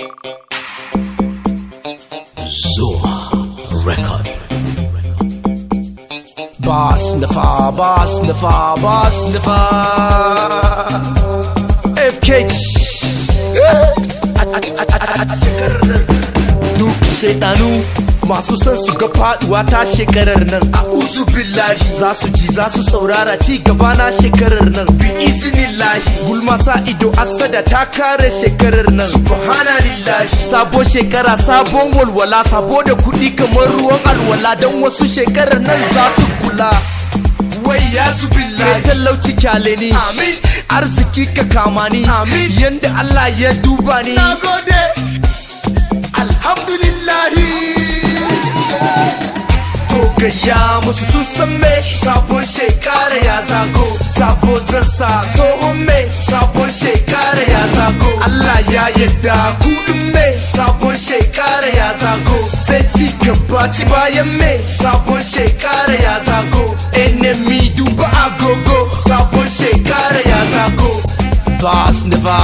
Zuma Record. Boss Nafa, Boss Nafa, Boss Nafa. FK. Duk shaidanu masu son su ga faduwa ta shekarar nan a uzu billahi za su ji za su saurara ci gaba na shekarar nan bi iznillahi gulma sa ido asada ta kare shekarar nan subhanallahi sabo shekara sabon walwala sabo da kudi kamar ruwan alwala don wasu shekarar nan za su kula wai ya su billahi talauci kyale ni amin arziki ka kama ni amin yanda Allah ya duba ni nagode alhamdulillahi to gaya musu sun san me sabon shekara ya zago sabo zan sa tsohon me sabon shekara ya zago Allah ya yadda kudin me sabon shekara ya zago sai ci gaba ci bayan me sabon shekara ya zago enemy duba agogo sabon shekara ya zago Bas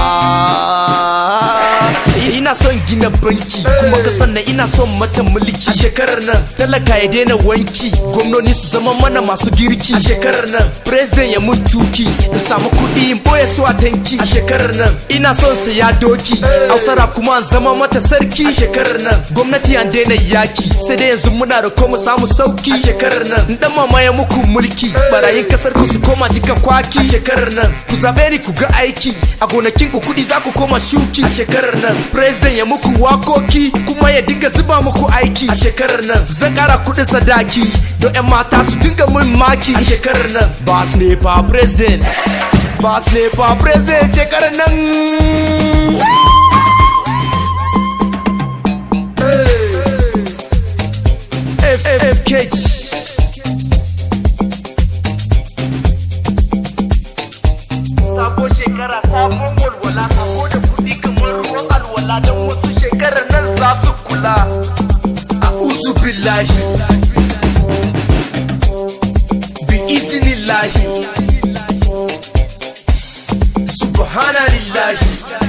Never Ina son gina banki kuma ka sannan ina son mata mulki a shekarar nan talaka ya daina wanki gwamnoni su zama mana masu girki a shekarar nan president ya mutuki in samu kuɗi in boye su a tanki a shekarar nan ina son saya doki hausara kuma an zama mata sarki a shekarar nan gwamnati an daina yaki sai dai yanzu muna da koma samu sauki a shekarar nan in dan mamaye muku mulki barayin kasar ku su koma jika kwaki a shekarar nan ku zabe ni ku ga aiki a gonakin ku kuɗi za ku koma shuki a shekarar nan president ya muku wakoki kuma ya dinga zuba muku aiki a shekarar nan zan kara kuɗin sadaki don 'yan mata su dinga mun maki a shekarar nan bas ne fa president bas ne fa president shekarar nan FFK Sabo shekara sabon walwala sabo da kuɗi kamar ruwan alwala don wasu shekarar nan za su kula a uzu billahi bi izinillahi subhanallahi